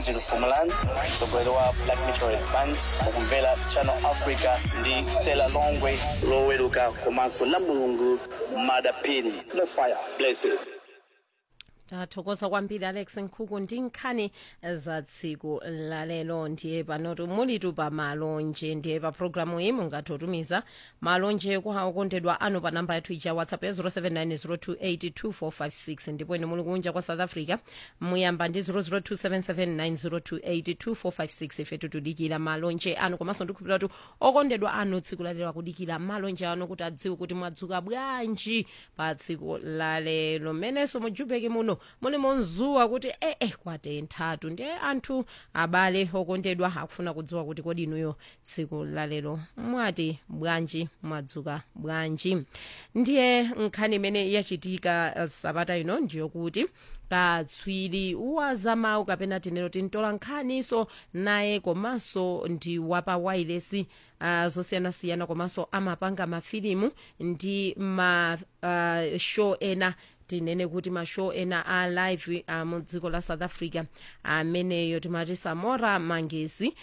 angel fumalan mtsogoleri wa black meteorist band mukumvera channel africa ndi stella longwe loweruka komanso la mulungu madapini no fire blessed tathokoza kwambiri alex nkhuku ndi nkhani za tsiku lalelo ndiye panotu mulitu pa malonje ndiye pa programu iyi mungathe kutumiza malonje kwa okondedwa anu pa namba yathu ija ya whatsapp ya 0790282456 ndipo ine muli kunja kwa south africa muyamba ndi 0027790282456 ifetu tudikira malonje anu komanso ndikhulupirira kuti okondedwa anu tsiku lalelo akudikira malonje anu kuti adziwe kuti mwadzuka bwanji pa tsiku lalelo mmenenso mujubeke muno muli monzuwa kuti ee eh, kwatenthatu ndiye anthu abale okondedwa akufuna kudziwa kuti kodi inuyo tsiku lalelo mwati bwanji mwadzuka bwanji ndiye nkhani imene yachitika uh, sabata ino ndiyokuti katswiri wa zamawu kapena tinero tintola nkhaniso naye komanso ndi wapa wailesi uh, zosiyanasiyana komanso amapanga mafilimu ndi ma uh, show ena tinene kuti mashow ena a live uh, mu dziko la south africa ameneyo uh, timati samora mangesi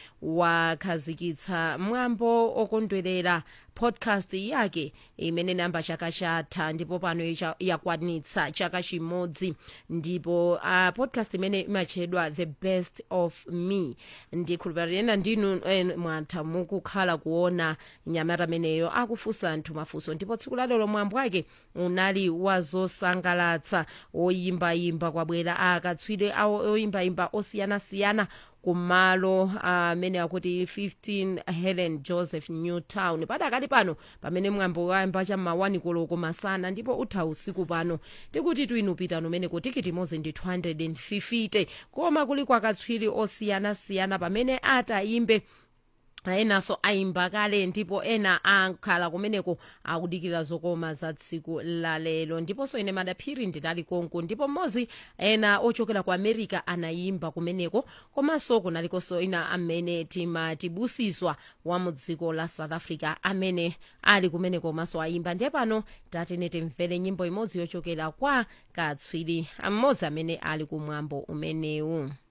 wakhazikitsa mwambo okondwerera podcast yake imene inayamba chaka chatha ndipo pano yakwanitsa chaka chimodzi ndipo uh, podcast imene imatchedwa the best of me ndikhulupirira ena ndinu eh, mwatha mukukhala kuona nyamata ameneyo akufunsa anthu mafunso ndipo tsiku lalero mwambo wake unali wazosangalatsa oyimbayimba kwabwera akatswiri oyimbayimba osiyanasiyana kumalo amene uh, akuti 15 helen joseph newtown padakali pano pamene mwambo wayamba cham'mawani koloko masana ndipo utha usiku pano tikuti twinupitano umene kutikiti mozi ndi 250 koma kuli kwakatswiri osiyanasiyana pamene atayimbe enanso ayimba kale ndipo ena akhala kumeneko akudikira zokoma za tsiku lalelo ndiponso ine madaphiri ndinali konko ndipo mmodzi ena ochokera ku america anayimba kumeneko komanso kunalikonso ina amene timatibusizwa wa mu dziko la south africa amene ali kumeneko komanso ayimba ndiye pano tatene timvere nyimbo imodzi yochokera kwa katswiri mmodzi amene ali kumwambo umenewu